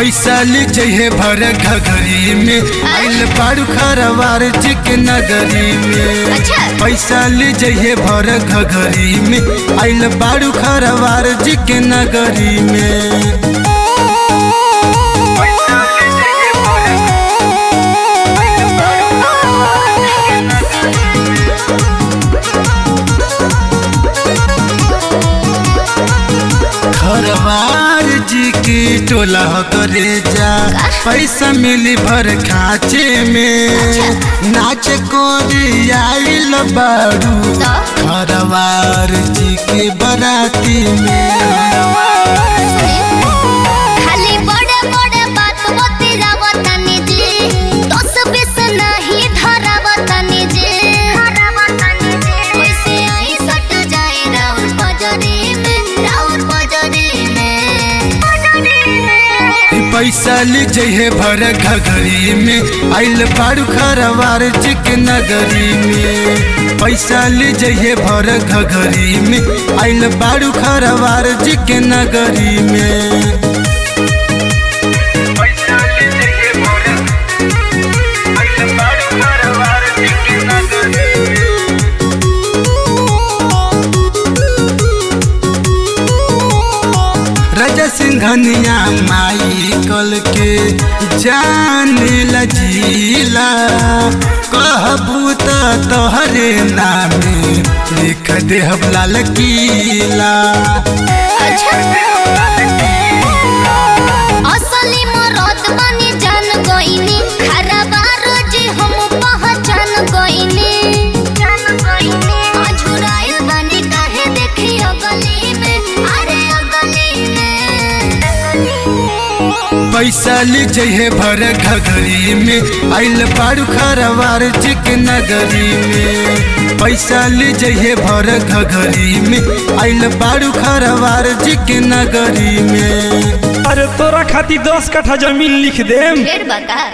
पैसा ले जइहे भर घघरी में आइल बाड़ू खरवार जी के नगरी में अच्छा। पैसा ले जइहे भर घघरी में आइल बाड़ू खरवार जी के नगरी में खरवार जी की टोला हो करे जा पैसा मिली भर खाचे में नाच को आइल बाड़ू तो खरवार जी के बराती में खाली बड़े बड़े बात बतिरावतानी जी दस बीस नहीं धरावतानी जी कैसे आई सट जाए राउर बजरी में राउर बजरी में पैसा ले जइहे भर घघरी में आइल बाड़ू खरवार जी के नगरी में पैसा ले जइहे भर घघरी में आइल बाड़ू खरवार जी के नगरी में राजा सिंघनिया माई कल के जान लजीला कहबू त तोहरे नामे लिख दे लाल किला असली मरद बनी जान गईनी खराबार जी हम पहचान गईनी अझुराइल बनी काहे देखी अगली में अरे अगली में पैसा ले जइहे भर घघरी में आइल बाड़ू खरवार जी के नगरी में पैसा ले जइहे भर घघरी में आइल बाड़ू खरवार जी के नगरी में अरे तोरा खातिर दस कट्ठा जमीन लिख देम ढेर बका